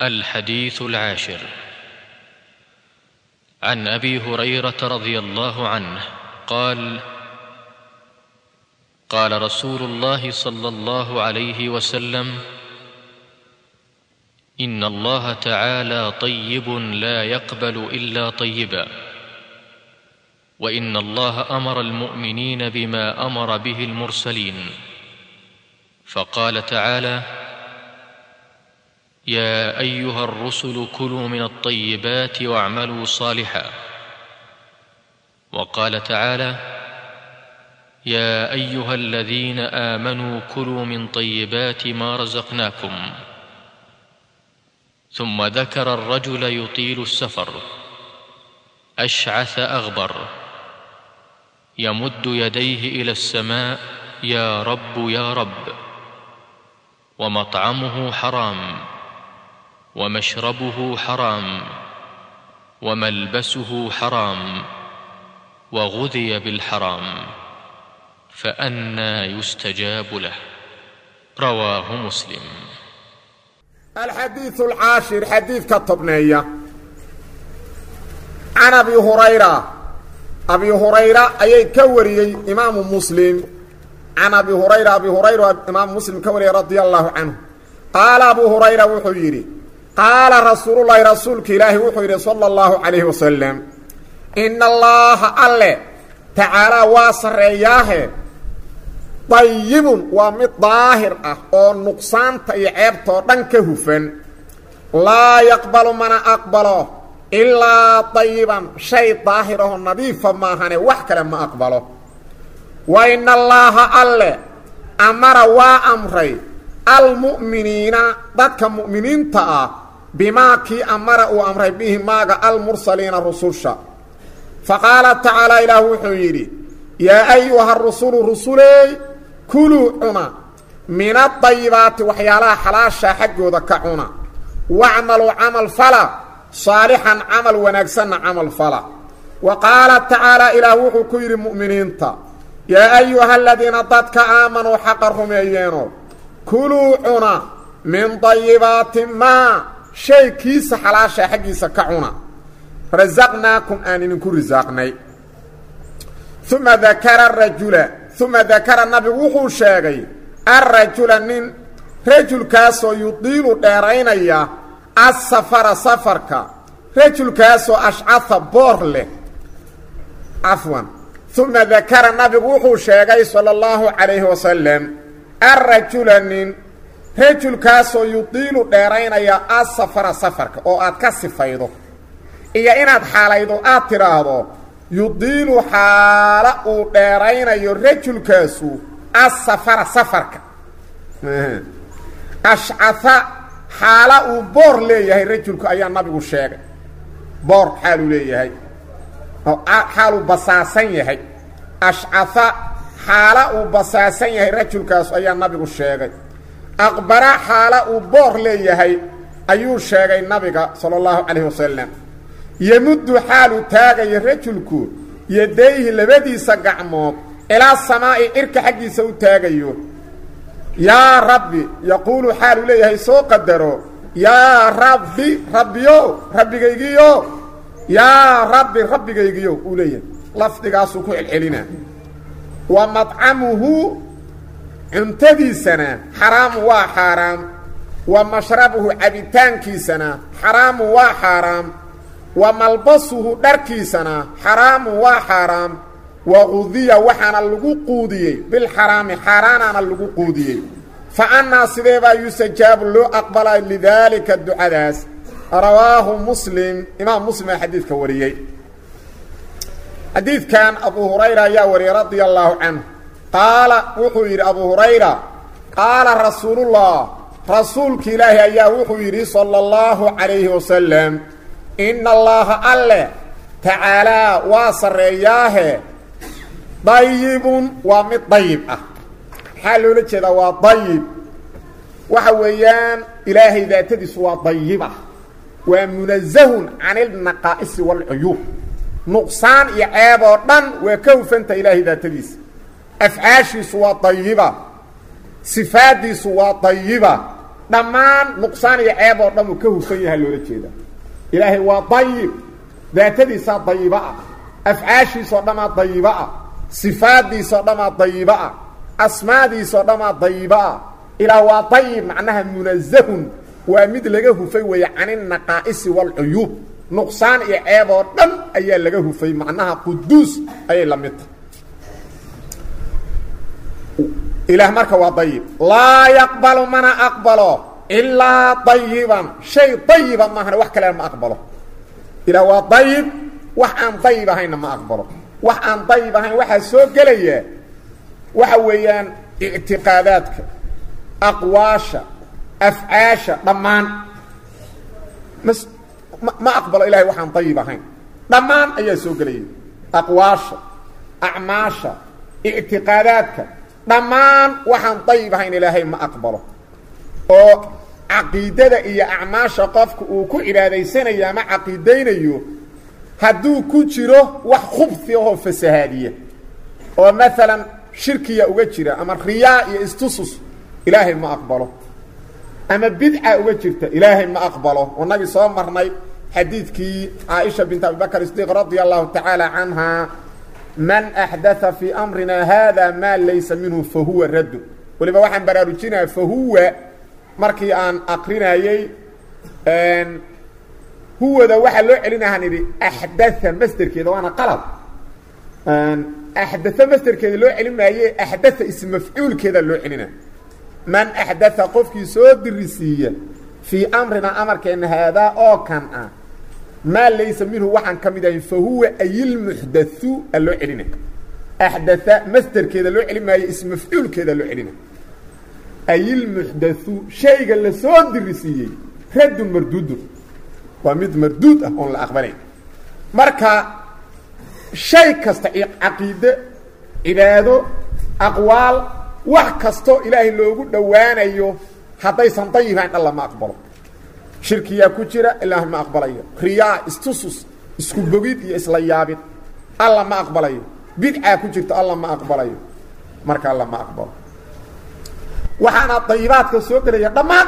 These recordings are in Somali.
الحديث العاشر عن ابي هريره رضي الله عنه قال قال رسول الله صلى الله عليه وسلم ان الله تعالى طيب لا يقبل الا طيبا وان الله امر المؤمنين بما امر به المرسلين فقال تعالى يا ايها الرسل كلوا من الطيبات واعملوا صالحا وقال تعالى يا ايها الذين امنوا كلوا من طيبات ما رزقناكم ثم ذكر الرجل يطيل السفر اشعث اغبر يمد يديه الى السماء يا رب يا رب ومطعمه حرام ومشربه حرام وملبسه حرام وغذي بالحرام فانى يستجاب له رواه مسلم الحديث العاشر حديث كتبنية عن أبي هريرة أبي هريرة أي كوري إمام مسلم عن أبي هريرة أبي هريرة إمام مسلم كوري رضي الله عنه قال أبو هريرة وحيري قال رسول الله رسولك إلهي وحيري صلى الله عليه وسلم إن الله أله تعالى واصر إياه dayibun waa mid daahir ah oo nuqsaanta iyo ceebtoo dhan ka hufan laa yaqbalu mana aqbalo ilaa dayiban shay daahir ahoo nadiifa maahane wax kale ma aqbalo wa ina allaaha alle amara waa amray almu'miniina dadka mu'miniinta ah bimaa kii amara uu amray bihi maaga almursaliina rususha fa qaala tacaala ilaah wuxuu yidhi yaa ayuha rusulu rusuley kuluu cuna min adayibaati waxyaalaha xalaashaa xaggooda ka cuna wacmaluu camal fala saalixan camal wanaagsanna camal fala wa qaala tacaala ilaah wuxuu ku yidhi mu'miniinta yaa ayuha aladiina dadka aamanuu xaqa rumeeyeeno kuluu cuna min dayibaati maa shay kiisa xalaashaa xaggiisa ka cuna rasaqnaakum aan idinku risaaqnay uma dakara rajula uma dakara nabigu wuxuu sheegay arrajula nin rajulkaasoo yudiilu dheeraynaya asafara safarka rajulkaasoo ashcaha boor leh cafwan uma dakara nabigu wuxuu sheegay sala allahu calayhi wasalam arrajula nin rajulkaasoo yudiilu dheeraynaya asafara safarka oo aad ka sifaydo iyo inaad xaalaydo aad tidhaahdo yudiilu xaala uu dheeraynayo rajulkaasu asafara safarka ashcaha xaala uu boor leeyahay rajulku ayaa nabigu sheegay boor xaaluu leeyahay xaaluu basaasan yahay ashcaha xaala uu basaasan yahay rajulkaasu ayaa nabigu sheegay aqbara xaala uu boor leeyahay ayuu sheegay nabiga sala allahu calayhi wasalam yemuddu xaalu taagayo rajulku yadayhi labadiisa gacmood ilaa samaa'i cirka xaggiisa u taagayo yaa rabbi yaquulu xaalu leeyahay soo qadaro yaa rabbi rabbiyo rabbigaygiyo yaa rabbi rabbigaygiyo uu leeyahay lafdigaasuu ku celcelinaa wa madcamuhu cuntadiisana xaraamu waa xaaraam wa mashrabuhu cabitaankiisana xaraamu waa xaaraam wa malbasuhu dharkiisana xaraamu waa xaaraam wa qudiya waxaana lagu quudiyey bilxaraami xaaraanaana lagu quudiyey fa annaa sidee baa yustajaabu loo aqbalay lidaalika ducadaas rawaahu muslim imaam muslim aa xadiidka wariyey xadiidkan abu hurayra ayaa wariyey radia allaahu canhu qaala wuxuu yidhi abu hurayra qaala rasuulullah rasuulka ilaahi ayaa wuxuu yidhi sala allahu calayhi wasalam ina allaaha alle tacaalaa waa sarreeyaahe dayibun waa mid dayib ah maxaa loola jeedaa waa dayib waxa weeyaan ilaahay daatadiisu waa dayiba waa munazahun can ilnaqaa'isi waalcuyuub nuqsaan iyo ceeb oo dhan waa ka hufanta ilaahay daatadiisa afcaashiisu waa dayiba sifaaddiisu waa dayiba dhammaan nuqsaan iyo ceeb oo dhan uu ka hufan yaha loola jeeda ilaahay waa dayib daatadiisaa dayiba ah afcaashiisoo dhamaa dayiba ah sifaaddiisoo dhamaa dayiba ah asmaadiisoo dhamaa dayiba ah ilaa waa dayib macnaha munazahun waa mid laga hufay weeye caninaqaa'isi waalcuyuub nuqsaan iyo ceeb oo dhan ayaa laga hufay macnaha quduus ayay la mid tahay ilaah marka waa dayib laa yaqbalu mana aqbalo ilaa dayiban shay dayiba maahane wax kalena ma aqbalo ilaah waa dayib wax aan dayib ahaynna ma aqbalo wax aan dayib ahayn waxaa soo gelaya waxa weeyaan ictiqaadaadka aqwaasha afcaasha dhammaan mas ma aqbalo ilahay waxaan dayib ahayn dhammaan ayaa soo gelaya aqwaasha acmaasha ictiqaadaadka dhammaan waxaan dayib ahayn ilaahay ma aqbalo oo caqiidada iyo acmaasha qofka uu ku cibaadaysanayo ama caqiidaynayo hadduu ku jiro wax khubfi ahoo fasahaadiya oo maalan shirkiya uga jira ama riyaa iyo istusus ilaahay ma aqbalo ama bidca uga jirta ilaahay ma aqbalo wanagii soo marnay xadiidkii caaisha bint abibakr sidiiq radia allahu tacaala canha man axdaa fii amrina hada maa laysa minhu fahuwa raddu weliba waxaan baraarujinaya fahuwa markii aan akrinayey huwada waxaa loo celinahaan idhi axdaa masderkeeda waana qalad axdaa masderkeeda loo celin maaye axdaa ismafcuulkeeda loo celina man axdaa qofkii soo dirisiiya fii amrina amarkeena haadaa oo kan ah maa laysa minhu waxaan ka mid ahayn fahuwa ayilmuxdathu a loo celina axdaa masderkeeda loo celin maaye ismafcuulkeeda loo celina ayilmuxdathu shayga la soo dirisiiyey raddun marduudun waa mid marduud ah oon la aqbalayn marka shay kasta caqiide cibaado aqwaal wax kastoo ilaahay loogu dhowaanayo haddaysan dayibayn alla ma aqbalo shirkiyaa ku jira ilaahay ma aqbalayo riyaa istusus isku bogid iyo isla yaabid alla ma aqbalayo bidcaa ku jirta alla ma aqbalayo marka alla ma aqbalo waxaana dayibaadka soo gelaya dhammaan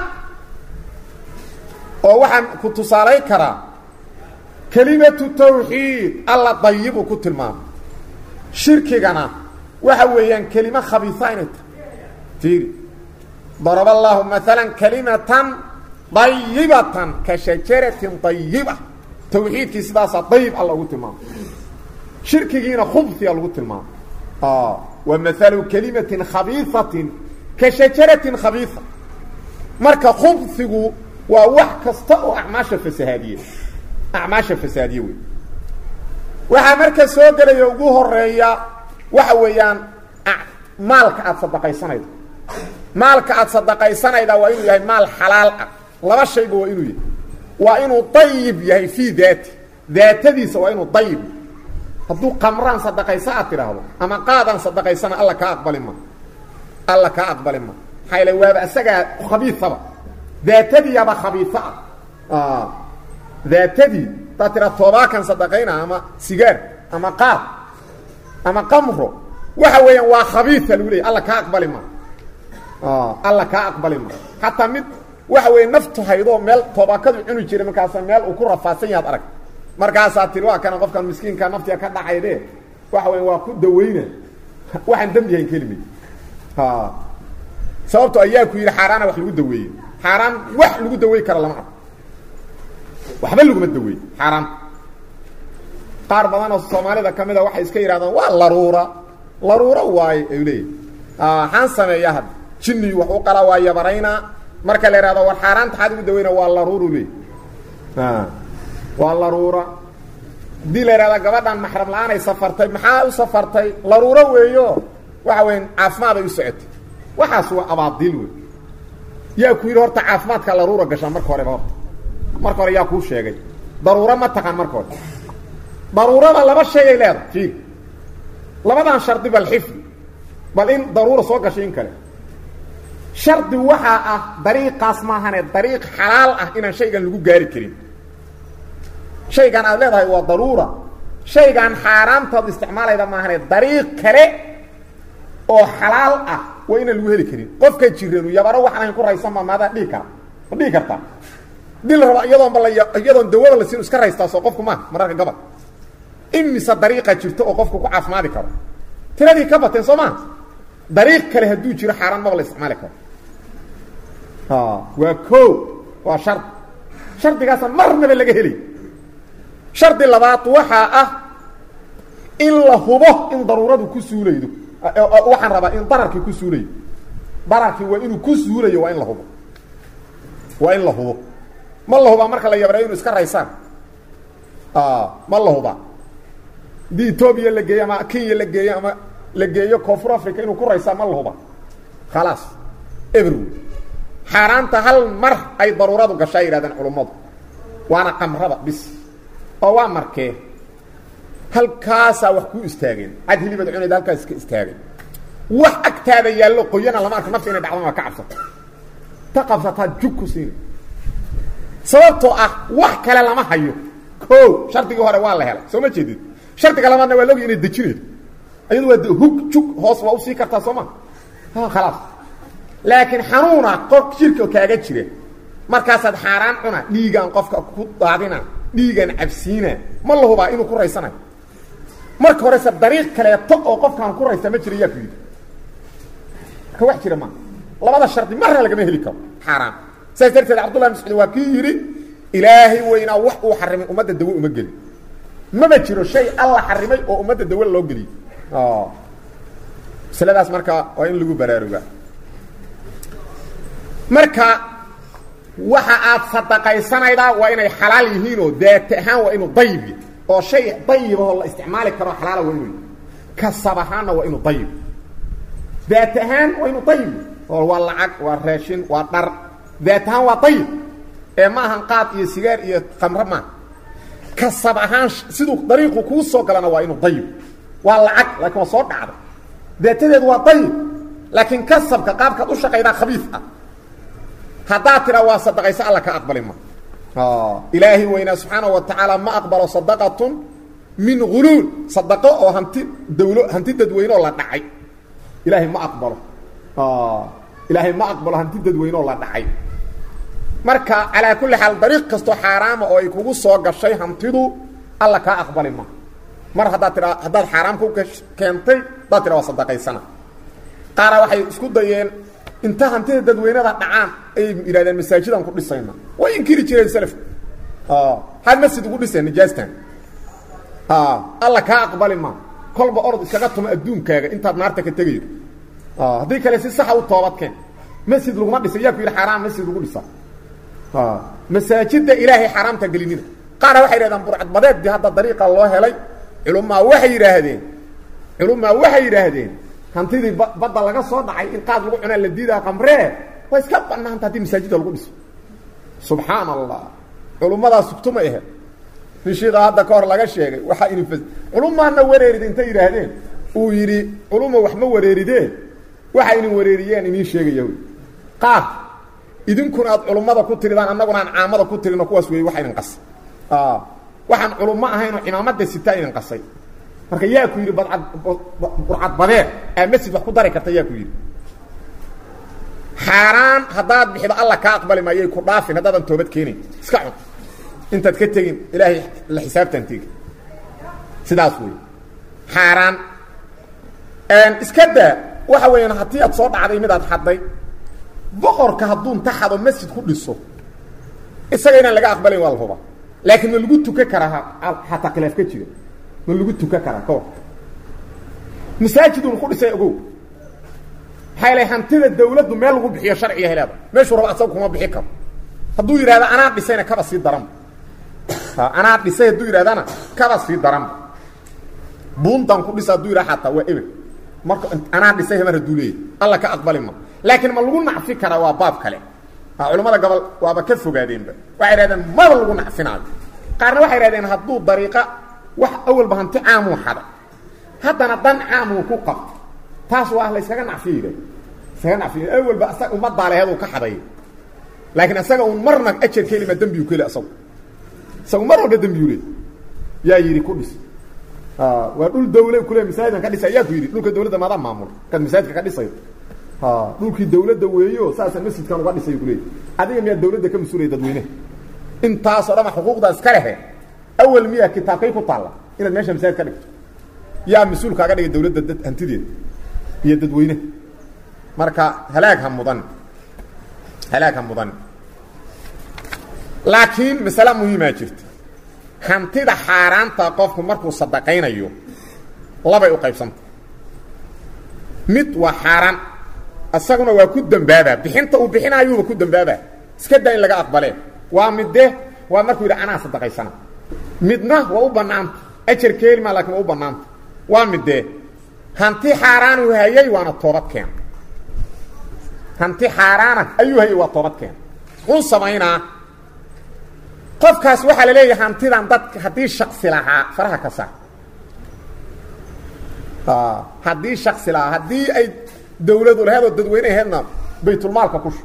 oo waxaan ku tusaalayn karaa kelimatu tawxiid alla dayibuu ku tilmaamay shirkigana waxa weeyaan kelimo khabiisa inay tahay tiiri daraba allahu maala kalimatan dayibatan ka shajaratin dayiba tawxiidkii sidaasaa dayib alla ugu tilmaamay shirkigiina khubsiya lagu tilmaamay wa maalu kalimatin khabiisatin ka shajaratin khabiisa marka khubsigu waa wax kasta oo acmaasha fasahaadiye acmaasha fasahaadiye wey waxaa marka soo gelaya ugu horeeya waxa weeyaan maalka aada sadaqaysanaydo maalka aada sadaqaysanayda waa inuu yahay maal xalaal ah laba shayba waa inuu yahay waa inuu dayib yahay fii daati daatadiisa waa inuu dayib hadduu qamraan sadaqaysa aad tidhaahdo ama qaadaan sadaqaysana alla kaa aqbali ma alla kaa aqbali ma maxaa yale waaba isagaa khabiisaba daatadiiaba khabiisa ah daatadii hadaad tiraa toobaakan sadaqayna ama sigaar ama qaad ama qamro waxa weeyaan waa khabiisa lagu leeyay alla kaa aqbali ma alla kaa aqbali ma xataa mid waxa weeye naftu haydoo meel toobakadu cuni jiray markaasa meel uu ku rafaadsan yahaad arag markaasaa tiri waa kana qofkan miskiinka naftiga ka dhacayde waxa weya waa ku dawayna waxaan dembi yahayn kelimay sababto ayaa ku yidhi xaaraana wax lagu daweeye xaaraan wax lagu dawey kara lama arko waxba laguma daweey xaaraan qaar badan oo soomaalida ka mid a waxay iska yidhahdaan waa laruura laruuro waaye ay leeyihin waxaan sameeyaa hadda jinni wax u qala waa yabaraynaa marka la ihahdo war xaaraanta xaad ugu daweyna waa laruuru leey waa laruura haddii la ihahda gabadhan maxram la-aanay safartay maxaa u safartay laruuro weeyo waxa weya caafimaad ay u socotay waxaas waa abaadiil wey yaa ku yidhi horta caafimaadka laruura gashaa marka horeba horta marka hore yaa kuu sheegay daruuro ma taqaan marka hore daruurada laba shayay leedahay fiir labadan shardi bal xifdi bal in daruura soo gashay in kale shardi waxaa ah dariiqaas maahane dariiq xalaal ah inaan shaygan lagu gaari karin shaygan aad leedahay waa daruura shaygan xaaraamtaad isticmaalayda maahane dariiq kale oo xalaal ah waa inaan lagu heli karin qofka jiranu yabaro waxaan ahayn ku raysan ma maadaa dhihi kara ma dhihi kartaa hadii la rabaa iyadoonba la iyadoon dawada la siin iska raystaa soo qofku maaha mararka gabal imise dariiqa jirto oo qofku ku caafimaadi karo tiradii ka bateen soo maa dariiq kale hadduu jiro xaaraan maba la isticmaali karo waa ko waa shard shardigaasa marnaba laga helay shardi labaad waxaa ah in la hubo in daruuradu ku suulaydo waxaan rabaa in dararkii ku suulayo dararkii waa inuu ku suulayo waa in la hubo waa in la hubo ma la hubaa marka la yabreeyo inu iska raysaan ma la hubaa haddii etoobiya la geeyo ama kenya la geeyo ama la geeyo koonfur africa inuu ku raysaa ma la hubaa khalaas every xaaraanta hal mar ay daruuradu gashaa yidhahdeen culummadu waana qamrada bis oo waa markee halkaasaa wax kuu istaageen cad hilibad cunayd halkaas iska istaagay wax agtaada yaallo qoyana lama arko nafta inay dhacdan waa ka cabsato ta qabsataa jug ku siina sababtoo ah wax kale lama hayo ko shardigii hore waa la helay soo ma jeedid shardiga labaadna waa logi inay dejinaydo ayadu waa hug jug hoos waa usii kartaa soo ma khalaas laakiin xanuuna qof jirka kaaga jira markaasaad xaaraan cuna dhiigaan qofka ku daadina dhiigaan cabsiina ma la hubaa inuu ku raysanayo marka horese dariiq kaleeto oo qofkaan ku raysa ma jira yaa ku yidhi marka wax jira maa labada shardi marna lagama heli karo xaaraan saas darteed cabdullah mascuud waa kii yidhi ilaahay weynaa wax uu xarimay ummadda dawe uma gelin maba jiro shay alla xarimay oo ummadda dawe loo geliyey masladaas marka waa in lagu baraarugaa marka waxa aad sadaqaysanaydaa waa inay xalaal yihiinoo daat ahaan waa inuu dayib yahy oo shay dayibahoo la isticmaali karo xalaala waa inuu kasab ahaanna waa inuu dayib daat ahaan waa inuu dayib oo waa lacag waa raashin waa dhar daat ahaan waa dayib ee ma ahan qaad iyo sigaar iyo kamre maaha kasab ahaan siduu dariiqu kuu soo galana waa inuu dayib waa lacag laakiin waa soo dhacda daatadeedu waa dayib laakiin kasabka qaabkaad u shaqaydaa khabiif ah haddaad tiraa waa sadaqayso alla ka aqbali ma ilaahi weynaa subxaana wa tacaala ma aqbalo sadaqatun min huluul sadaqo oo hanti dawlo hanti dadweyneoo la dhacay ilaahay ma aqbalo ilaahay ma aqbalo hanti dadweyneoo la dhacay marka calaa kulli xaal dariiq kastoo xaaraama oo ay kugu soo gashay hantidu alla kaa aqbali ma mar haddaad tiraa haddaad xaaraam ku keentay haddaad tiraa waa sadaqaysana qaara waxay isku dayeen inta hantida dadweynada dhacaan ayay yidhahdeen masaajidaan ku dhisayna way inkiri jireen selafku had masjid ugu dhiseen nijaastan alla kaa aqbali ma kolba orod iskaga tuma adduunkaaga intaad naarta ka tegaydo haddii kale si saxa u toobadkeen masjid laguma dhisa yaa ku yidhi xaaraan masjid lagu dhisa masaajidda ilaahay xaaraamta gelinina qaara waxay yidhahdeen burcadbadeeddii hadda dariiqa loo helay culumaa waxay yidhaahdeen culumaa waxay yidhaahdeen hantidii badda laga soo dhacay in qaad lagu cunaa la diidaa qamree waa iska banaanta haddii masaajidda lagu dhiso subxaan allah culummadaa sugtuma ahe nishiida hadda ka hor laga sheegay waxaa inin culumaana wareerid intay yidhaahdeen uu yidhi culuma wax ma wareeridee waxa inin wareeriyeen iniin sheegaya qaar idinkuna aad culummada ku tiridaan annaguna aan caamada ku tirino kuwaas weeye waxa idin qasay waxaan culummo ahaynoo cimaamada sitaa idin qasay marka yaa ku yidhi badcad burcad badeed aa masjid wax ku dari karta yaa ku yidhi xaaraan haddaad bixido alla kaa aqbali maayay ku dhaafin haddaadan toobad keenayn iska cun intaad ka tegin ilaahay la xisaabtan tegi sidaas wey xaaraan iska daa waxa weeyaan haddii aad soo dhacday midaad xadday boqorka hadduu inta xado masjid ku dhiso isaga inaan laga aqbalayn waa la huba laakiin ma lagu tukan karaa hataa khilaaf ka jira ma lagu tukan karaa ka war masaajidun ku dhisay ogow maxaa yala hantida dawladdu meel lagu bixiyo sharciga heleeda meeshuu raba asaga kuma bixi karo hadduu yidhahdo anaa dhisayna kaba sii daranba anaa dhisay hadduu yidhahdana kaba sii daranba buuntan ku dhisa hadduu yidhahdo xataa waa eber marka anaa dhisay mar hadduu leeyahy alla ka aqbali ma laakiin ma lagu nacfi karaa waa baab kale culamada gobol waaba ka fogaadeenba waxay idhahdeen maba lagu nacfinaayo qaarna waxay idhahdeen hadduu dariiqa wax awalba hanti caamuu xada haddana dan caamuu ku qabto taas waa la yskaga nacfiya iskaga nacfiya awalba asaga ummaddaa leheeduu ka xaday laakiin isaga uun marna ajar kelima dembiyuu keli asagu isagu mar walba dembiyuu leey yaa yidhi ku dhis waa dhul dawle kule masaajidan ka dhisa yaa ku yidhi dhulka dawladda maadaa maamul kaad masaajidka ka dhisayo dhulkii dawladda weeyo saasaan masjidkan uga dhisay kuleey adiga miyaa dawladda ka mas-uulaya dadweyneha intaasoo dhama xuquuqda iska lehe awal miyaa kitaabkay ku taalla inaad meesha masaajid ka dhigto yaa mas-uul kaaga dhigay dawladda dad hantideeda iyo dadweyneha marka halaag ha mudan halaag ha mudan laakiin masale muhiimaa jirta hantida xaaraanta qofku markuu sadaqaynayo labay u qaybsanta mid waa xaaraan isaguna waa ku dambaabaa bixinta uu bixinaayuuba ku dambaabaa iska daa in laga aqbalee waa midde waa markuu yidhi anaa sadaqaysana midna waa u bannaanta ajar keelima lakin waa u bannaanta waa midde hanti xaaraanuu hayay waana toobad keena hanti xaaraana ayuu hayay waa toobad keena muxuu samaynaa qofkaas waxaa la leeyahay hantidan dadka haddii shaksi lahaa faraha ka saar haddii shaksi lahaa haddii ay dawladu laheed oo dadweyne aheedna baytulmaalka ku shu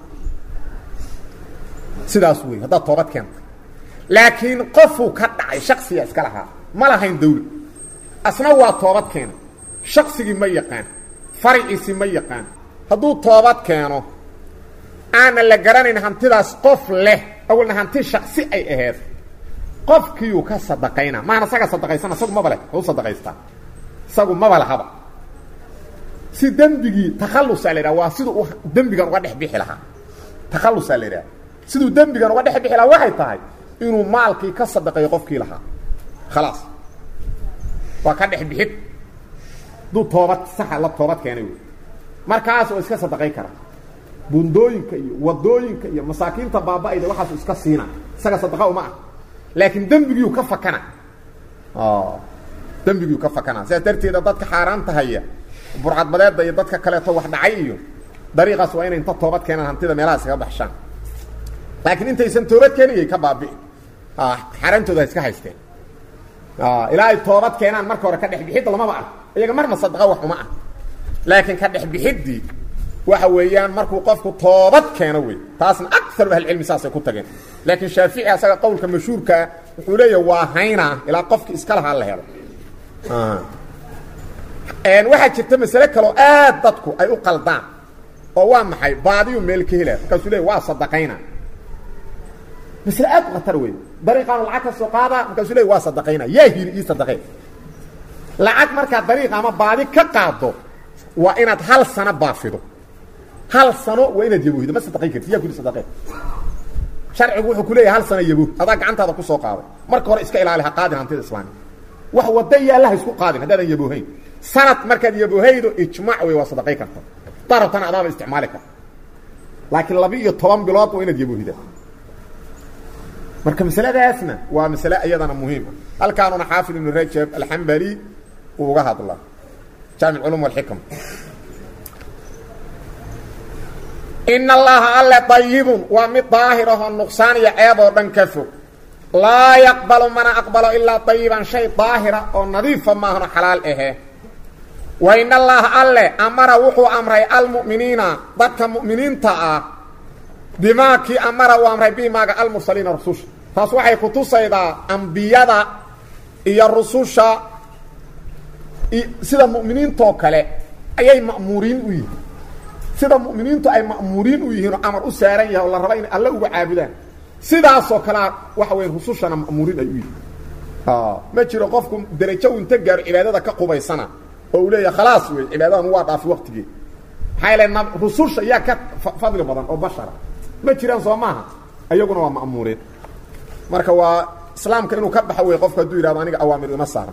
sidaas wey haddaad toobad keentay laakiin qofuu ka dhacay shaksiga iska lahaa ma lahayn dawla asna waa toobad keena shaksigii ma yaqaan fariciisi ma yaqaan hadduu toobad keeno aana la garanayn hantidaas qof leh awalna hanti shaksi ay aheed qofkiiyuu ka sadaqayna maana isaga sadaqaysana isagu maba leh u sadaqaystaa isagu maba lahaba si dembigii takhalusaa la yidhaha waa siduu u dembigan uga dhex bixi lahaa takhalusaa la yidhaha siduu dembigan uga dhex bixi lahaa waxay tahay inuu maalkii ka sadaqeeyo qofkii lahaa khalaas waa ka dhex bixid duu toobad saxa la toobad keenay wey markaas oo iska sadaqay kara bundooyinka iyo wadooyinka iyo masaakiinta baaba-ayda waxaasu iska siina isaga sadaqa uma ah laakiin dembigiiu ka fakana dembigiiu ka fakana sidaas darteeda dadka xaaraanta haya burcadbadeedda iyo dadka kaleeto wax dhacay iyo dariiqaas waa inay inta toobad keenaan hantida meelaha iskaga baxshaan laakiin intaysan toobad keeniyay ka baabi'i xaaraantooda ha iska haysteen ilaa ay toobad keenaan marka hore ka dhex bixidda lamaba ah iyaga marna sadaqa wax uma ah laakiin ka dhex bixiddii waxa weeyaan markuu qofku toobad keeno wey taasna akaru ahlicilmi saasay ku tageen laakiin shaafici asaga qowlka mashhuurkaa wuxuu leeyahy waa haynaa ilaa qofki iska lahaa la helo waxaa jirta masale kaloo aad dadku ay u qaldaan oo waa maxay baadiyu meel ka helaa markaasuu leey waa sadaqayna masle aad u khatar wey dariiqaanu lacag ka soo qaadaa markaasuu leey waa sadaqayna yaa hili ii sadaqay lacag markaa dariiqa ama baadi ka qaado waa inaad hal sano baafido hal sano waa inaad yabohdo ma sadaqayn karti yaa kuli sadaqeen sharcigu wuxuu ku leeyahay hal sano yabo adaa gacantaada ku soo qaaday marka hore iska ilaali ha qaadin hantida islaamiga wax wada yaallaha isku qaadin haddaadan yaboohayn sanad markaad yaboohaydo ijmaac wey waa sadaqay karta darabtana adaaba isticmaali karta laakiin laba iyo toban bilood waa inaad yaboohida marka masaladaasna waa masale iyadana muhiima halkaanuna xaafid ibnu rajab alxambali uu uga hadla jaamic culum walxikam in allaha alle dayibun waa mid daahirahoo nuqsaan iyo ceeb oo dhan ka fog laa yaqbalu mana aqbalo ilaa dayiban shay daahira oo nadiifa maahno xalaal ahe wa in allaha alle amara wuxuu amray almu'miniina dadka mu'miniinta ah bimaa kii amara uu amray bimaaga almursaliina rususha taas waxay ku tusaydaa ambiyada iyo rususha sida mu'miniintoo kale ayay ma'muuriin u yihiin sida mu'miniintu ay ma'muuriin u yihiin oo amar u saaran yahay oo la raba inay alle uga caabudaan sidaasoo kalea waxa weya rusushana ma'muuriin ay u yihiin ma jiro qofku derajo u inta gaaro cibaadada ka qubaysana oo uu leeyahay khalaas wey cibaadadan waa dhaafi waqtigii maxaa yaele rususha yaa ka fadli badan oo bashara ma jiraan soo maaha ayaguna waa ma'muuriin marka waa islaamka inuu ka baxo wey qofku hadduu yidhahdo aniga awaamir ima saarna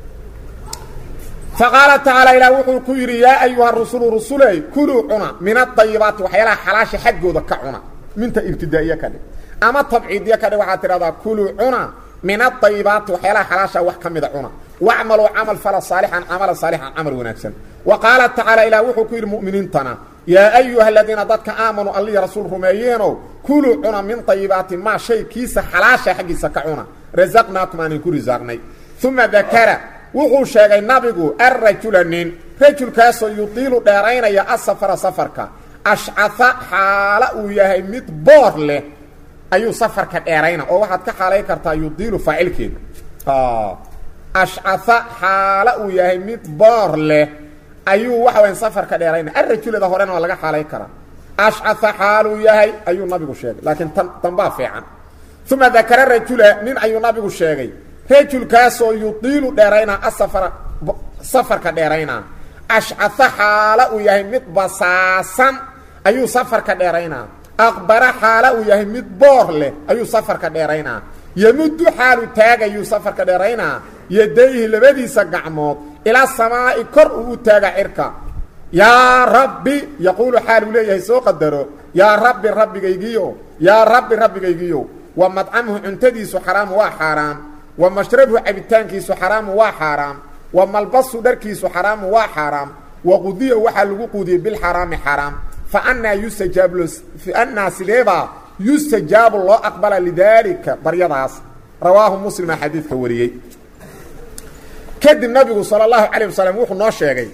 faqaala tacaala ilaah wuxuu ku yidhi yaa ayuha rusulu rusuley kuluu cuna min adayibaati waxyaalaha xalaasha xaggooda ka cuna minta ibtidaa'iye ka dhig ama tabciidiye ka dhig waxaad tidhahdaa kuluu cuna min adayibaati waxyaalaha xalaasha wax ka mida cuna wacmaluu camal fala saalixan camala saalixan camal wanaagsan wa qaala tacaala ilaah wuxuu ku yidhi mu'miniintana yaa ayuha aladiina dadka aamanuu allihi rasuul rumeeyeenow kuluu cuna min dayibaati maa shay kiisa xalaasha xaggiisa ka cuna rasaqnaakum aan idinku risaaqnay uma dakara wuxuu sheegay nabigu arrajula nin rajulkaasoo yudiilu dheeraynaya asafara safarka ashcaha xaalo uu yahay mid boor leh ayuu safarka dheerayna oo waxaad ka xaalay kartaa yudiilu faacilkeeda ashcaha xaalo uu yahay mid boor leh ayuu waxa wayan safarka dheerayna arajulada horena waa laga xaalay karaa ashcaa xaaluu yahay ayuu nabigu sheegay laakiin tan tanbaa fiican uma dakara rajula nin ayuu nabigu sheegay rajulkaasoo yudiilu dheeraynaa asafara safarka dheeraynaa ashcaa xaala uu yahay mid basaasan ayuu safarka dheeraynaa aqbara xaala uu yahay mid boor leh ayuu safarka dheeraynaa yemuddu xaalu taagayuu safarka dheeraynaa yadayhi labadiisa gacmood ilaa samaa'i kor uu u taaga cirka yaa rabbi yaquulu xaal uu leeyahay soo qadaro yaa rabbi rabbigaygiyo yaa rabbi rabbigaygiyo wa madcamuhu cuntadiisu xaraamu waa xaaraam wa mashrabuhu cabitaankiisu xaraamu waa xaaraam wa malbasu dharkiisu xaraamu waa xaaraam wa qudiya waxaa lagu quudiyey bilxaraami xaraam fa annaa yustajaabu fa annaa sideebaa yustajaabu loo aqbala lidaalika baryadaas rawaahu muslima xadiidka wariyey kadib nabigu sala allahu calayh wasalam wuxuu noo sheegay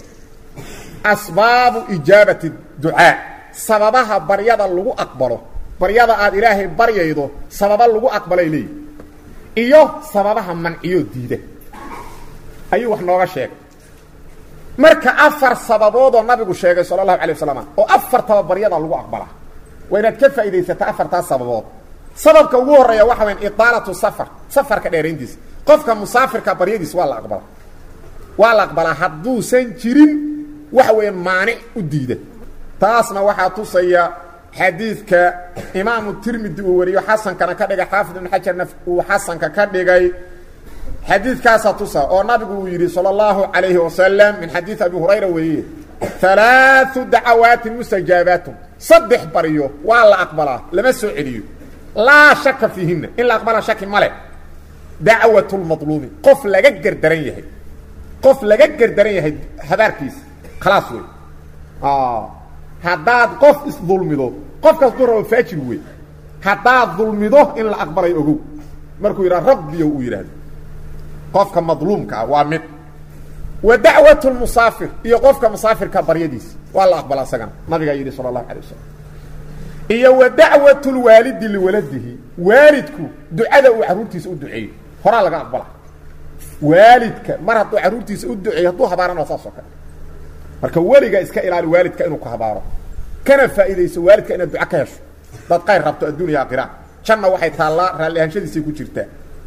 asbaabu ijaabati ducaa sababaha baryada lagu aqbalo baryada aad ilaahay baryaydo sababa lagu aqbalay leeyihi iyo sababaha manciyo diida ayuu wax nooga sheegay marka afar sababoodoo nabigu sheegay sala allahu alay wasalam oo afartaba baryada lagu aqbalaa waa inaad ka faa'idaysata afartaas sababood sababka ugu horreeya waxa wayan idaalatu safar safarka dheerayntiisa qofka musaafirka baryadiis waa la aqbalaa waa la aqbalaa hadduusan jirin waxa weeye maanic u diida taasna waxaa tusaya xadiidka imaamu tirmidi uu wariyo xasankana ka dhigay xaafid ibn xajarna uu xasanka ka dhigay xadiidkaasaa tusa oo nabigu uu yidhi salى اllahu عalayhi wasalam min xadiid abi hurayra weriye ثalaaثu dacawaatin mustajaabaatun saddex baryo waa la aqbalaa lama soo celiyo laa shaka fiihina in la aqbala shaki male dacwaة اlmaطluumi qof laga gerdaran yahay qof laga gerdaran yahay habaarkiisa khalaas wey haddaad qof isdulmido qofkaas du rabo faajir wey haddaad dulmido in la aqbalayo ogow markuu yidhaha rabbiyo uu yidhaahdo qofka madluumka ah waa mid wa dacwat lmusaafir iyo qofka musaafirka baryadiisa waa la aqbala isagana nabigaa yidhi sala allahu alay wasalam iyo wa dacwat lwaalidi liwaladihi waalidku ducada uu carruurtiisa u duceeyo horaa laga aqbala waalidka mar hadduu carruurtiisa u duceeyo hadduu habaarana waa saas oo kale marka weliga iska ilaali waalidka inuu ku habaaro kana faa'iidayso waalidka inaad duco ka hesho dad qayr rabto adduuniya aakhira janna waxay taallaa raalli ahaanshadiisay ku jirtaa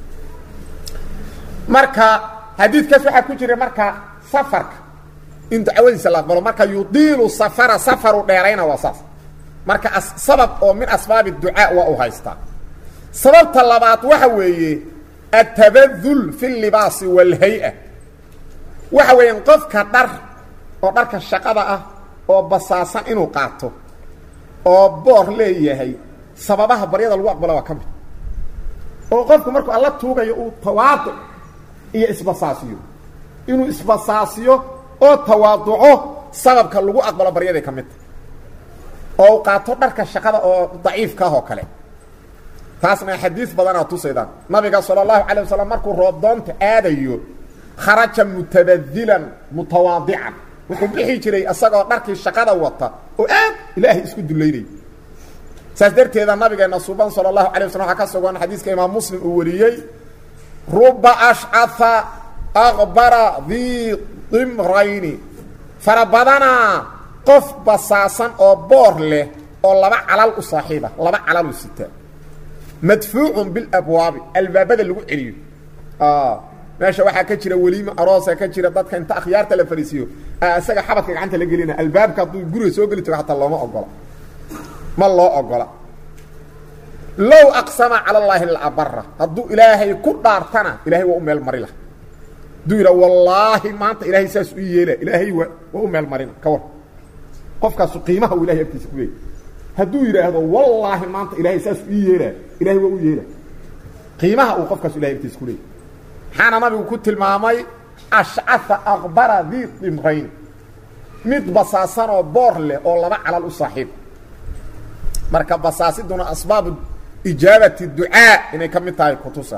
marka xadiidkaas waxaa ku jira marka safarka in dacwadiisa la aqbalo marka yudiilu safara safaru dheerayna waa saas marka sabab oo min asbaabi ducaa waa u haystaa sababta labaad waxa weeye atabadul fi libaasi wاlhay-a waxa weeyaan qofka dhar oo dharka shaqada ah oo basaasan inuu qaato oo boor leeyahay sababaha baryada lagu aqbalo waa ka mid oo qofku markuu alla tuugayo uu tawaaduc iyo isbasaasiyo inuu isbasaasiyo oo tawaaduco sababka lagu aqbalo baryaday ka mid tahay oo uu qaato dharka shaqada oo daciifka ah oo kale taasna xadiis badanaa tusaydaan nabiga sala allahu calay wasalam markuu roobdoonta aadayo kharaja mutabadilan mutawaadican wuxuu bixi jiray isagoo dharkii shaqada wata oo aad ilaahay isku dullaynay saas darteeda nabigeena suban sala allahu alay waslam waxaa ka sugan xadiiska imaam muslim uu wariyey ruba ashcaha aqbara dii dimrayni fara badanaa qof basaasan oo boor leh oo laba calal u saaxiiba laba calal u sita madfuucun bilabwaabi albaabada lagu celiyo meesha waxaa ka jira weliima aroosa ka jira dadka inta akhyaarta la fariisiyo isaga xabadka gacanta la gelina albaabka hadduu guriga soo geli tago hataa looma ogola ma loo ogola low aqsama cala allaahi labara hadduu ilaahay ku dhaartana ilahay waa u meel mari lah hadduu yidha wallaahi maanta ilaahay saas u yeela ilaahay waa waa u meel marina ka war qofkaasu qiimaha uu ilahay agtiisa ku leeyay hadduu yidhaahdo wallaahi maanta ilaahay saas u yeela ilahay waa u yeela qiimaha uu qofkaasu ilahay agtiisa ku leeyay maxaana nabigu ku tilmaamay ashcaha aqbara dii dimrayn mid basaasanoo boor leh oo laba calal u saaxiib marka basaasiduna asbaabu ijaabati ducaa inay ka mid tahay kutusa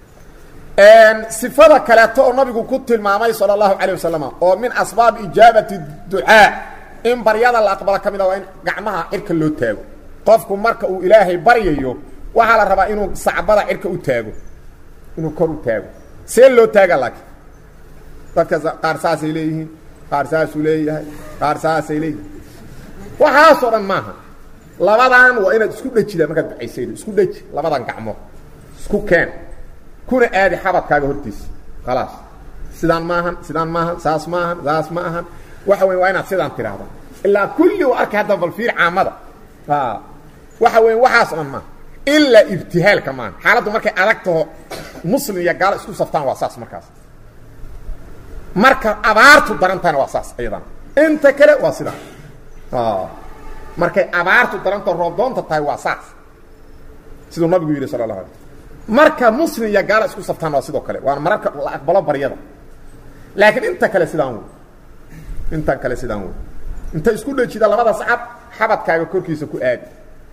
sifada kaleeto oo nabigu ku tilmaamay sala allahu calayh wasalam oo min asbaabi ijaabati ducaa in baryada la aqbalo ka mid a waa in gacmaha cirka loo taago qofku marka uu ilaahay baryayo waxaa la rabaa inuu sacbada cirka u taago inuu kor u taago see loo taaga laakiin dadka qaar saasay leeyihiin qaar saasuu leeyahay qaar saasay leeyahay waxaasoo dhan maaha labadan waa inaad isku dhejida markaad ducaysaydo isku dheji labadan gacmood isku keen kuna aadi xabadkaaga hortiisa khalaas sidaan maahan sidaan maahan saas maahan saas ma ahan waxa weya waa inaad sidaan tidhaahdo ilaa kulli u arkay hadda bal fiir caamada waxa weya waxaas dhan maaha ilaa ibtihaalka maaha xaaladdu markay adag taho muslim iyo gaalo isku saftaan waa saas markaas marka abaartu darantahana waa saas iyadana inta kale waa sidaa markay abaartu daranta roobdoonta tahay waa saas siduu nabigu yidhi sala allahu alay marka muslim iyo gaalo isku saftaan waa sidoo kale waana mararka la aqbalo baryada laakiin inta kale sidaan wey intan kale sidaan wey inta isku dhejida labada sacab xabadkaaga korkiisa ku aadi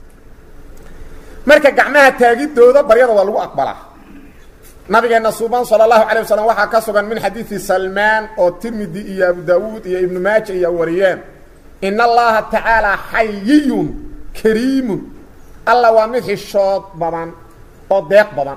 marka gacmaha taagidooda baryada waa lagu aqbalaa nabigeena suuban salى الlahu عalيه waslm waxaa ka sugan min xadiiثi salmaan oo tirmidi iyo abu dawuud iyo ibnu maaja iyo wariyeen in اllaha tacaalى xayiyun kariimun alla waa mid xishood badan oo deeq badan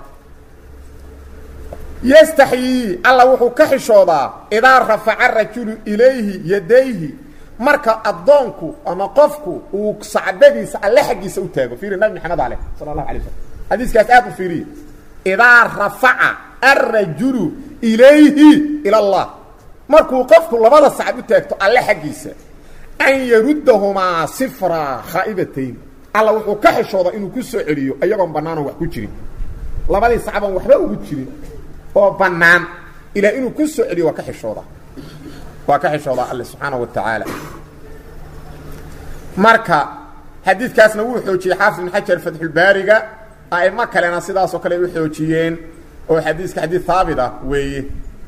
yastaxyii alla wuxuu ka xishoodaa idaa rafaca rajulu ilayhi yadayhi marka addoonku ama qofku uu sacbadiisa alle xaggiisa u taago fiiri nabi maxamed aleh sala اlahu alay slm xadiiskaas aad u fiiriye idaa rafaca alrajulu ilayhi ila اllah markuu qofku labada sacab u taagto alle xaggiisa an yaruddahumaa sifra khaa'ibatayn alla wuxuu ka xishooda inuu ku soo celiyo iyagoon bannaanon wax ku jirin labadii sacboon waxba ugu jirin oo bannaan ilaa inuu ku soo celiyo waa ka xishooda waa ka xishoodaa alle subxaana wa tacaala marka xadiidkaasna wuu xoojiyey xaafid ibn xajar fatxulbaariga a'imo kalena sidaasoo kale u xoojiyeen oo xadiiska xadiid haabit ah weeye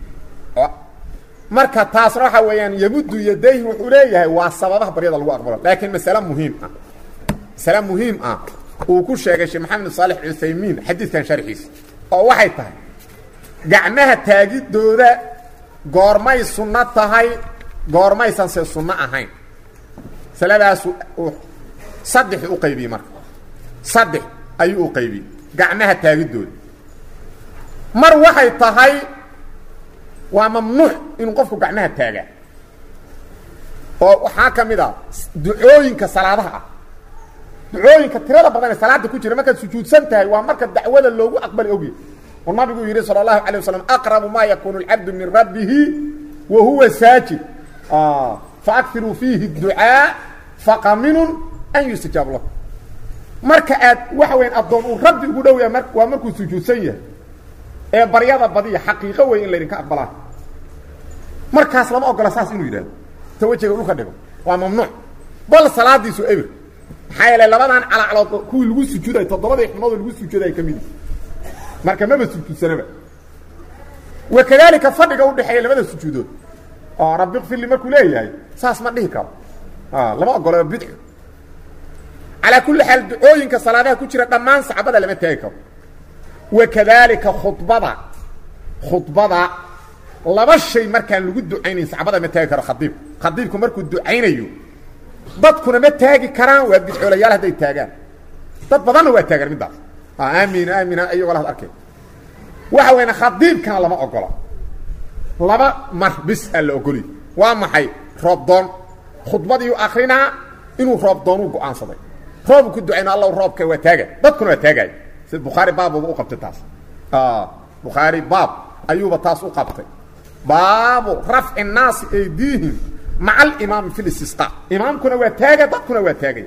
marka taasna waxa weeyaan yamuddu yadayhi wuxuu leeyahay waa sababaha baryada lagu aqbalo laakiin masale muhiim ah masale muhiim ah uu ku sheegay sheekh maxamed saalix cuthaymiin xadiidkan sharxiisa oo waxay tahay gacmaha taagidooda goormay sunno tahay goormaysan se sunno ahayn masaladaasu saddex u qaybiyey marka saddex ayuu u qaybiyey gacmaha taagidooda mar waxay tahay waa mamnuuc inuu qofku gacmaha taagaa oo waxaa ka mid a ducooyinka salaadaha ah ducooyinka tirada badan ee salaada ku jira markaad sujuudsan tahay waa marka dacwada loogu aqbali ogya oo nabigu yidhi salى الlahu عalيه waslم aqrabu ma yakunu اlcabdu min rabbihi wa huwa saajid faakiruu fiihi الducاa faqaminun an yustajaab lahu marka aad waxa weya addoon uu rabbi ugu dhow yahay waa markuu sujuudsan yahay ee baryada badiya xaqiiqo wey in laydinka aqbalaa markaas lama ogola saas inuu yidhahdo ta wejiga dhulka dhigo waa mamnuuc bal salaadiisu ebir maxaa yeele labadan calaclood kuwii lagu sujuuday toddobadii xubnood lagu sujuuday ka midi marka maba sujuudsanaba wa kadalika fadhiga udhexeeya labada sujuudood oo rabbi kfirli markuu leeyahay saas ma dhihi karo lama ogolo bidco calaa kulli xaal ducooyinka salaadaha ku jira dhammaan saxabada lama taagi karo wa kadalika khudbada khudbada laba shay markaan lagu ducaynayn saxabada ma taagi karo khadiib khadiibku markuu ducaynayo dadkuna ma taagi karaan waa bidcoolayaal hadday taagaan dad badanna waa taagaan middaas aamin aamin ayagoo lahad arkay waxa weyna khadiibkana lama ogola laba mar bis aa la ogoliy waa maxay roobdoon khudbadiiu akrinaa inuu roobdoonuu go-aansaday roobu ku ducayno alla roobka waa taaga dadkuna waa taagay sida bukhaari baabuba u qabtay taas bukhaari baab ayuuba taas u qabtay baabu rafci الnaasi aydiihim maca alimaami fi listisqa imaamkuna waa taaga dadkuna waa taagay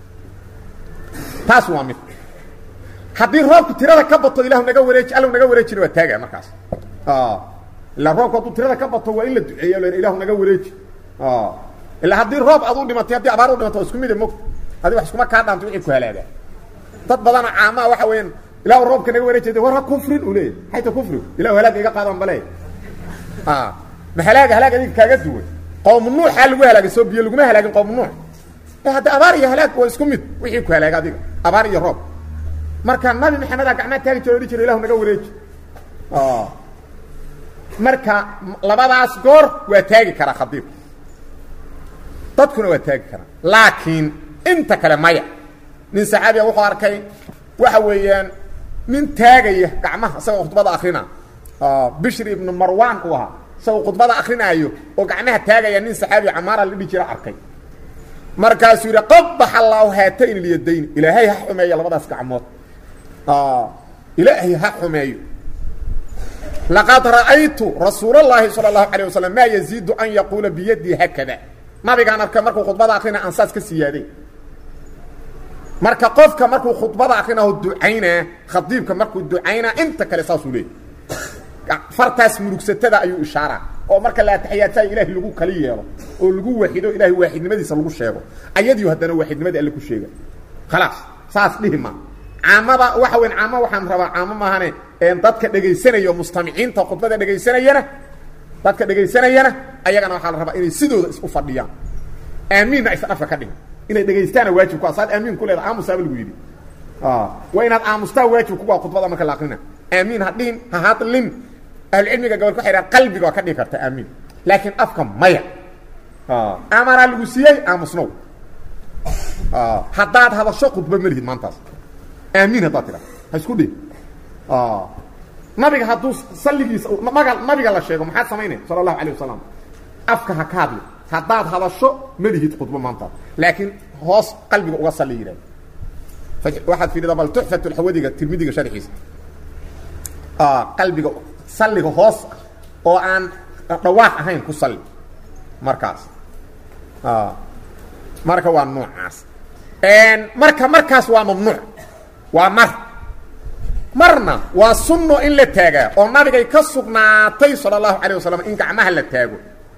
taas waa mid haddii roobku tirada ka bato ilahu naga wareeji alla naga wareejina waa taaga markaas ilaa roobku hadduu tirada ka bato waa in la duceeya l ilahu naga wareeji ilaa haddii roob ad u dhimatay haddii abaar u dhimato waa isku mide mogta adi wax iskuma kaa dhaanto wixii ku halaagaa dad badana caamaa waxa weeyaan ilahu roobka naga wareejay war ha kufrin uu leeyahy xayta kufrigu ilahu halaaga iga qaadan bale ma halaaga halaag adiga kaaga duwan qowm nuuxaa lagu halaagay soo biyo laguma halaagin qowm nuux hadda abaar iyo halaag waa isku mid wixii ku halaaga adiga abaar iyo roob marka nabi maxamedaa gacmaa taagi jiro odhi jira ilahu naga wareeji marka labadaas goor waa taagi karaa khadiib dadkuna waa taagi karaa laakiin inta kale maya nin saxaabiya wuxuu arkay waxa weeyaan nin taagaya gacmaha isagoo khudbada akrina bishri ibnu marwan uu ahaa isagoo khudbada akrinaayo oo gacmaha taagaya nin saxaabi camaara la dhihi jira arkay markaasuu yidhi qabax allaahu haatayn ilyadayn ilaahay ha xumeeyo labadaas gacmood ilaahay ha xumeeyo laqad ra'aytu rasuul اllahi salى اlahu alيه waslm maa yaziidu an yaquula biyadii haakada nabigaan arkay markuu khudbada akrina aan saas ka siyaaday marka qofka markuu khudbada akrinaho ducaynaa khadiibka markuu ducaynaa inta kale saasuu leeyay fartaas murugsatada ayuu ishaaraa oo marka la ataxiyaadsayo ilahay lagu kali yeelo oo lagu waaxido ilahay waaxidnimadiisa lagu sheego ayadiiu haddana waaxidnimadii alle ku sheega khalaas saas dhihi ma caamada waxa weyn caamo waxaan rabaa caamo maahane dadka dhegaysanaya o mustamiciinta khudbada dhegaysanayana dadka dhegaysanayana ayagana waxaa la rabaa inay sidooda isu fadhiyaan aamiinna aysan afka ka dhihin inay dhegaystaana waajib ku asaad aamiin ku leeda aamusaaba lagu yidhi waa inaad aamustaa waajib kuga khudbada marka la akrina aamiin ha dhihin ha hadlin ahlucilmiga gobol ku xidhaan qalbiga waa ka dhigi karta aamiin laakiin afka maya amaraa lagu siiyey aamusnow haddaad hadasho khudba ma lihid maantaas aamiin haddaad tidha ha isku dhihin nabiga hadduu salligiisa maga nabiga la sheego maxaad samaynaya sala allahu alayh wasalam afka ha ka hadli haddaad hadasho ma lihid khudbo maantaas laakiin hoos qalbiga uga salli yidhahda waxaad fiidhida bal tuxfat lxawadiga tirmidiga sharxiisa qalbiga salliga hoos oo aan dhawaaq ahayn ku salli markaas marka waa noocaas marka markaas waa mamnuuc waa mar marna waa sunno in la taagaa oo nabigay ka sugnaatay sala allahu calayh wasalam in gacmaha la taago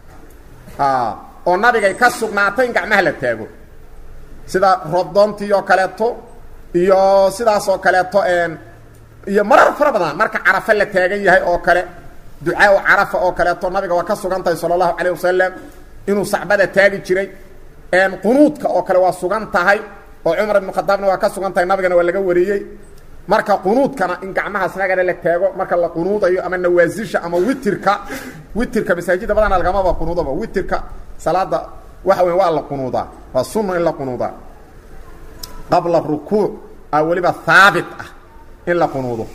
oo nabigay ka sugnaatay in gacmaha la taago sida roobdoontii oo kaleeto iyo sidaas oo kaleeto iyo marar fara badan marka carafa la taagan yahay oo kale ducaa o carafa oo kaleeto nabiga waa ka sugan tahay sala allahu calayh wasalam inuu sacbada taagi jiray qunuudka oo kale waa sugan tahay oo cumar ibnu khadaabna waa ka sugan tahay nabigana waa laga wariyey marka qunuudkana in gacmaha snagana la taago marka la qunuudayo ama nawaasisha ama witirka witirka masaajida badana lagamaba qunuudaba witirka salaada waxa weya waa la qunuudaa waa sunno in la qunuudaa qabla rukuuc a weliba haabit ah in la qunuudo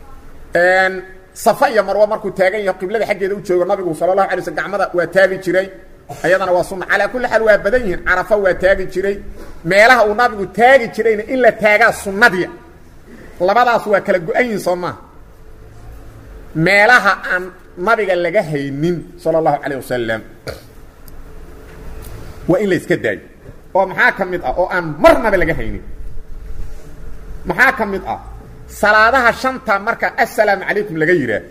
safa iyo marwa markuu taagan yaho qiblada xaggeeda u joogo nabigu sala allahu alay slm gacmada waa taagi jiray ayadana waa sunna calaa kulli xaal waa badan yihiin carafa waa taagi jiray meelaha uu nabigu taagi jirayna in la taagaa sunnadii labadaas waa kala go-an yihin soo maaha meelaha aan nabiga laga haynin sala allahu calayh wasalam waa in la iska daayo oo maxaa ka mid ah oo aan marnaba laga haynin maxaa ka mid ah salaadaha shanta marka assalaamu calaykum laga yidhaah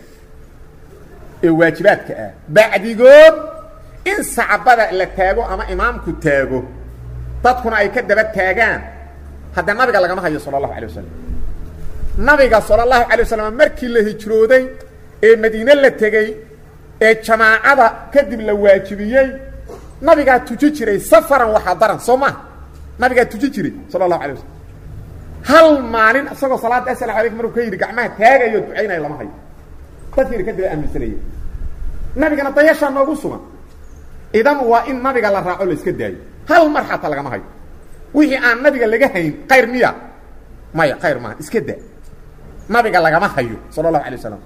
ee waajibaadka ah bacdigood in sacbada la taago ama imaamku taago dadkuna ay ka daba taagaan hadda nabiga lagama hayo sala allahu alay wasalam nabiga sala allahu alay wasalam markii la hijrooday ee madiine la tegey ee jamaacada kadib la waajibiyey nabigaa tuji jiray safaran waxaa daran soo maha nabigaa tuji jiray sala allahu alay wasalam hal maalin isagoo salaadda asalamu alaykum markuu ka yidhi gacmaha taagayo ducaynaya lama hayo dadkiina ka daba aaminsanaya nabigana dayashaa noogu sugan idan waa in nabiga la raaco la iska daayo hal mar xataa lagama hayo wixii aan nabiga laga hayn kayr miya maya kayr maaha iska daa nabiga lagama hayo sala allahu alay wasalam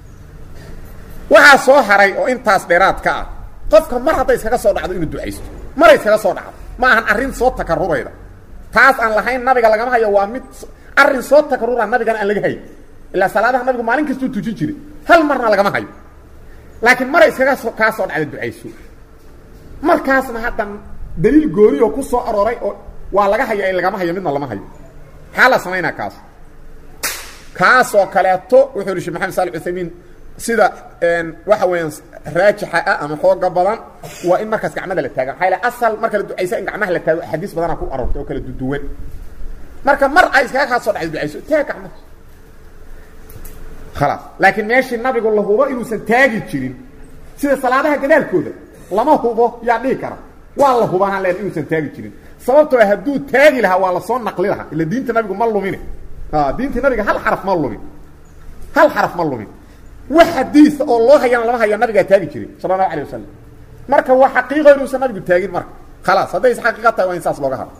waxaa soo haray oo intaas dheeraad ka ah qofka mar hadday iskaga soo dhacdo inuu ducaysto maray iskaga soo dhacdo ma ahan arrin soo takarurayda taas aan lahayn nabiga lagama hayo waa mid arrin soo takarura nabigana aan laga hayn ilaa salaadaha nabigu maalin kastuu tujin jiray hal marna lagama hayo laakiin maray iskaga soo kaa soo dhacda ducayso markaasna hadda daliil gooni oo ku soo arooray oo waa laga haya in lagama hayo midna lama hayo maxaa la samaynaa kaas kaasoo kaleeto wuxuu yihi shek maxamed sali uthaymiin sida waxa weeyaan raajixa ah ama xooga badan waa in markaas gacmada la taaga maxaa asal marka la ducaysa in gacmaha la taago axaadiis badanaa ku aroortay oo kala duduwan marka mar ay iskaga kaa soo dhacdo ducayso taag gacmaha khalaas laakiin meeshii nabigu la hubo inuusan taagi jirin sida salaadaha gadaalkooda lama hubo yaa dhihi kara waa la hubahaan leen inuusan taagi jirin sababtoo hadduu taagi lahaa waa lasoo naqli lahaa ila diinta nabigu ma lumine diinta nabiga hal xaraf ma lumin hal xaraf ma lumin wax xadiis oo loo hayana lama haya nabigaa taagi jiray sala allahu alay wasalam marka waa xaqiiqo inuusan nabigu taagin marka khalaas hadday is xaqiiqa tahay waa in saas looga haro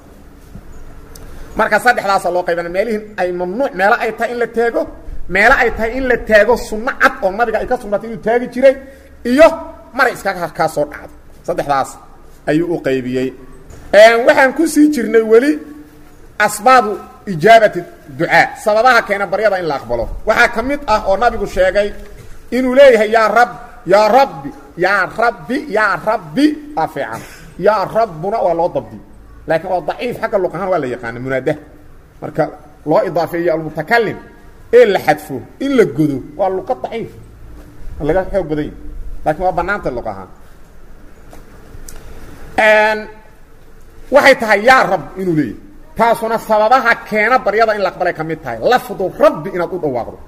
marka saddexdaasa loo qaybana meelihin ay mamnuuc meelo ay tahay in la taago meelo ay tahay in la taago sunno cad oo nabiga ay ka sugnaatay inuu taagi jiray iyo maray iskaga kaa soo dhacdo saddexdaas ayuu u qaybiyey waxaan ku sii jirnay weli asbaabu ijaabati ducaa sababaha keena baryada in la aqbalo waxaa ka mid ah oo nabigu sheegay inuu leeyahay yaa rab yaa rabbi yaa rabbi yaa rabbi aa fiican yaa rabbuna waa loo dabdi laakiin waa daciif xagga luq ahaan waa la yaqaana munaadaha marka loo idaafeeyo almutakalim ee la xadfo in la godo waa luqa daciif laga xoog badan yahi lakiin waa banaanta luq ahaan waxay tahay yaa rab inuu leeyahy taasuna sababaha keena baryada in la aqbalay ka mid tahay lafdu rabbi inaad u dhawaaqdo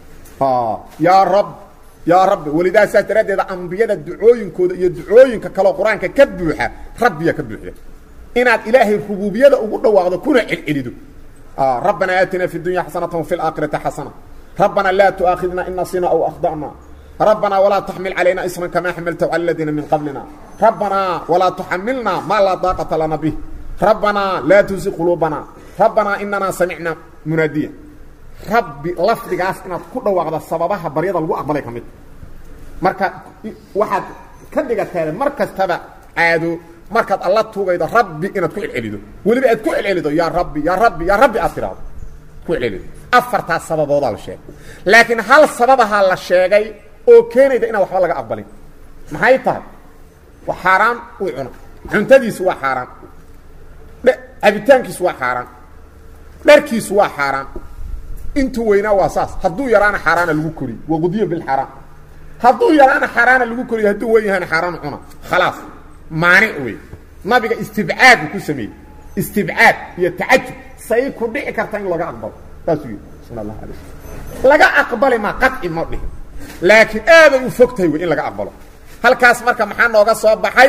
yaa rab yaa rabbi welidaa saas daraaddeeda ambiyada ducooyinkooda iyo ducooyinka kaleo qur-aanka ka buuxa rabbiya ka buuxda inaad ilaahay rubuubiyada ugu dhawaaqdo kuna celcelido rabbanaa aatina fi dunya xasanata wafi laakhirati xasana rabbanaa laa tu'aakhidna in nasina aw akhda'na rabbanaa walaa taxmil calayna isran kamaa xamaltahu cala aladiina min qablina rabbanaa walaa tuxamilna maa laa daaqata lana bih rabbanaa laa tusi quluubana rabbanaa inanaa samicna munaadiya rabbi lafdigaas inaad ku dhawaaqda sababaha baryada lagu aqbalay ka mid marka waxaad ka dhigateeda mar kastaba caado markaad alla tuugaydo rabbi inaad ku celcelido weliba aad ku celcelido yaa rabbi yaa rabbi yaa rabbi aad tidhaahdo ku celcelido afartaas sababoodaa la sheegay laakiin hal sababaha la sheegay oo keenayda inaan waxba laga aqbalin maxay tahay waa xaaraan uu cuna cuntadiisu waa xaaraan cabitaankiisu waa xaaraan dharkiisu waa xaaraan intuu weynaa waa saas hadduu yaraana xaaraana lagu koriyo waqudiya bilxaaraan hadduu yaraana xaaraana lagu koriyo hadduu wen yahana xaaraan cuna khalaas maanic wey nabiga istibcaad uu ku sameeyey istibcaad iyo tacajub say ku dhici karta in laga aqbalo saasuu yidhi sala allahu alay slam laga aqbali maa qaci ma dhihin laakiin aaday u fog tahay wey in laga aqbalo halkaas marka maxaa nooga soo baxay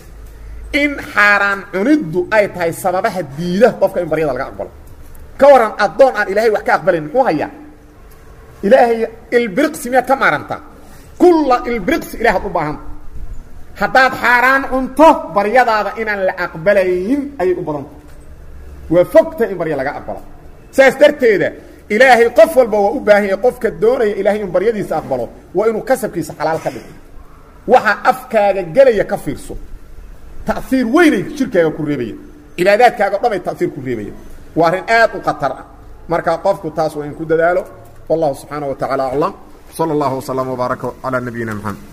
in xaaraan cuniddu ay tahay sababaha diida qofka in baryada laga aqbalo ka waran addoon aan ilaahay wax ka aqbalayn muxuu hayaa ilaahay ilbiriqsi miyaad ka maarantaa kulla ilbiriqsi ilahaad u baahanta haddaad xaaraan cunto baryadaada inaan la aqbalayn ayay u badanta waa fogta in barya laga aqbalo saas darteeda ilaahay qof walba waa u baahan yahay qofka doonaya ilaahay in baryadiisa aqbalo waa inuu kasabkiisa xalaal ka dhigo waxa afkaaga gelaya ka fiirso ta'iir weynay jirkaaga ku reebaya cibaadaadkaaga o dhan ay ta'iir ku reebaya waa arrin aad u khatar ah marka qofku taas waa in ku dadaalo wallahu subxaanaه wa taعala aclam slى اllah وsلم وbaaraka عalى nabiyina mxamed